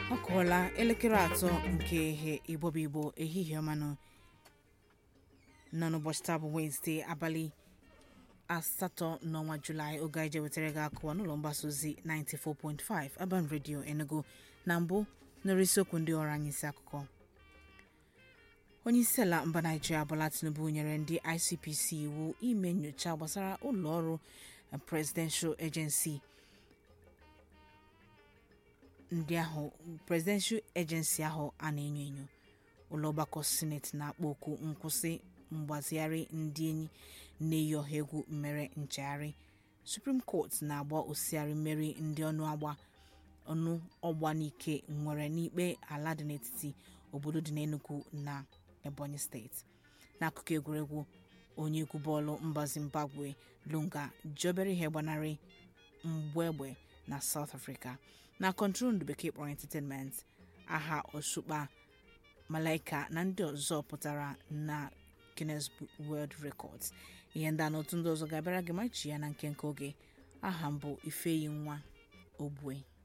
ọ kụọla elekere atọ nke ehe igbobi igbo ehihie ọmanụ nọ n'ụbọchị taa bụ wenesde abalị asatọ n'ọnwa julaị oge anyị je wetara gị akụwa n'ụlọ mgbasa ozi 94.5 Urban Radio Enugu na mbụ nọrọ isiokwu ndị ọrụ anyị isi akụkọ onye isi ala mba naijiria Bola Tinubu nyere ndị ICPC iwu ime nyocha gbasara ụlọ ọrụ Presidential Agency ndị ahụ Presidential Agency ahụ a na-enyo enyo ụlọ ọgbakọ sineti na-akpọ oku nkwụsị mgbazigharị ndị enyi na-eyi ọha egwu mere nchegharị Supreme Court na-agba osighari mmeri ndị ọnụ agba ọnụ ọgba n'ike nwere n'ikpe ala dị n'etiti obodo dị n'Enugu na Ebonyi steeti n'akụkụ egwuregwu onye egwu bọọlụ mba Zimbabwe Lunga jobere ihe gbanarị mgbe egbe na South Africa na kọntrol ndụ bekee kpọrọ entertainment aha osukpa malaika na ndị ọzọ pụtara na Guinness World Records ihe ndị a na otu ndị ọzọ ga-abịara gị machi ya na nke nke oge aha mbụ ifeyi nwa ogbue